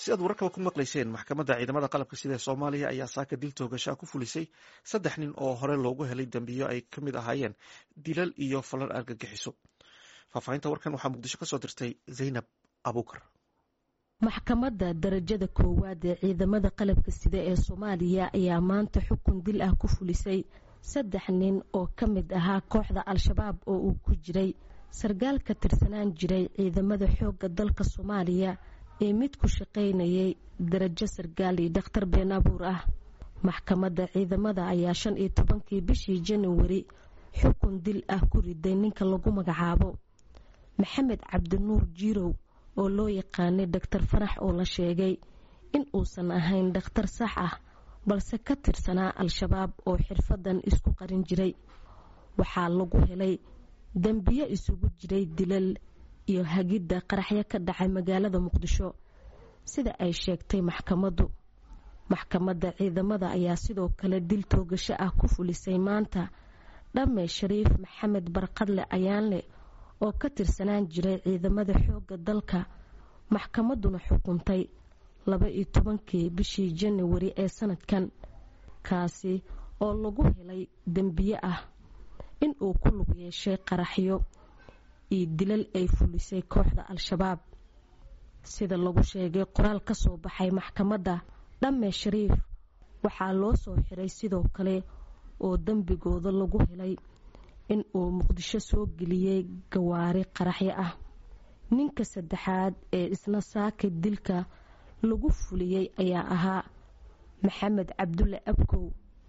si aad wararkaba ku maqlayseen maxkamadda ciidamada qalabka sida ee soomaaliya ayaa saaka dil toogashaa ku fulisay saddex nin oo hore loogu helay dembiyo ay ka mid ahaayeen dilal iyo falan argagixiso faahfaahinta warkan waxaa muqdisho kasoo dirtay zaynab abuukar maxkamadda darajada koowaad ee ciidamada qalabka sida ee soomaaliya ayaa maanta xukun dil ah ku fulisay saddex nin oo ka mid ahaa kooxda al-shabaab oo uu ku jiray sargaal ka tirsanaan jiray ciidamada xoogga dalka soomaaliya ee mid ku shaqaynayay darajo sargaal iyo dhakhtar been abuur ah maxkamadda ciidamada ayaa shan iyo tobankii bishii januwari xukun dil ah ku riday ninka lagu magacaabo maxamed cabdinuur jiirow oo loo yaqaanay dhaktar farax oo la sheegay in uusan ahayn dhakhtar sax ah balse ka tirsanaa al-shabaab oo xirfadan isku qarin jiray waxaa lagu helay dembiyo isugu jiray dilal iyo hagidda qaraxyo ka dhacay magaalada muqdisho sida ay sheegtay maxkamaddu maxkamadda ciidamada ayaa sidoo kale dil toogasho ah ku fulisay maanta dhamme shariif maxamed barqadle ayaanle oo ka tirsanaan jiray ciidamada xoogga dalka maxkamadduna xukuntay laba iyo tobankii bishii januwari ee sanadkan kaasi oo lagu helay dembiye ah in uu ku lug yeeshay qaraxyo iyo dilal ay fulisay kooxda al-shabaab sida lagu sheegay qoraal ka soo baxay maxkamadda dhamme shariif waxaa loo soo xiray sidoo kale oo dembigooda lagu helay in uu muqdisho soo geliyey gawaari qaraxyo ah ninka saddexaad ee isna saaka dilka lagu fuliyey ayaa ahaa maxamed cabdulle abkow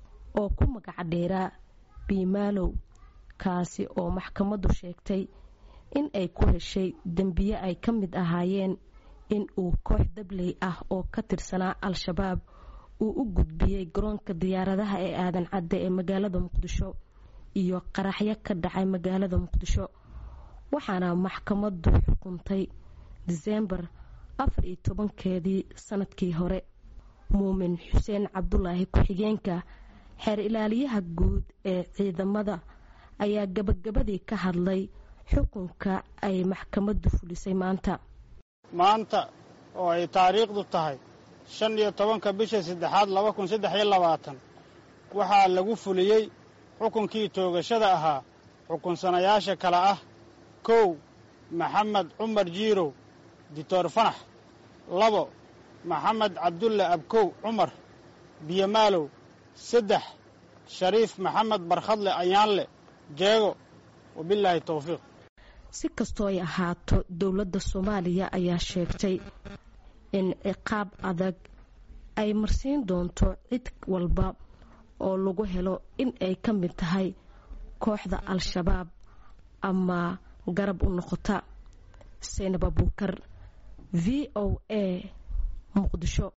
oo ku magac dheeraa biimaalow kaasi oo maxkamaddu sheegtay in ay ku heshay dembiye ay ka mid ahaayeen in uu koox dabley ah oo ka tirsanaa al-shabaab uu u gudbiyey garoonka diyaaradaha ee aadan cadde ee magaalada muqdisho iyo qaraxyo ka dhacay magaalada muqdisho waxaana maxkamaddu xukuntay diseembar afar iyo tobankeedii sanadkii hore muumin xuseen cabdulaahi ku-xigeenka xeer ilaaliyaha guud ee ciidamada ayaa gabagabadii ka hadlay xukunka ay maxkamaddu fulisay maanta maanta oo ay taariikhdu tahay shan iyo tobanka bisha saddexaad laba kun saddex iyo labaatan waxaa lagu fuliyey xukunkii toogashada ahaa xukunsanayaasha kale ah kow maxamed cumar jiirow dictor fanax labo maxamed cabdulle abkow cumar biyomaalow saddex shariif maxamed barkhadle ayaanle jeego wabilaahi towfiiq si kastoo ay ahaato dowladda soomaaliya ayaa sheegtay in ciqaab adag ay marsiin doonto cid walba oo lagu helo in ay ka mid tahay kooxda al-shabaab ama garab u noqota saynab abuukar v o a muqdisho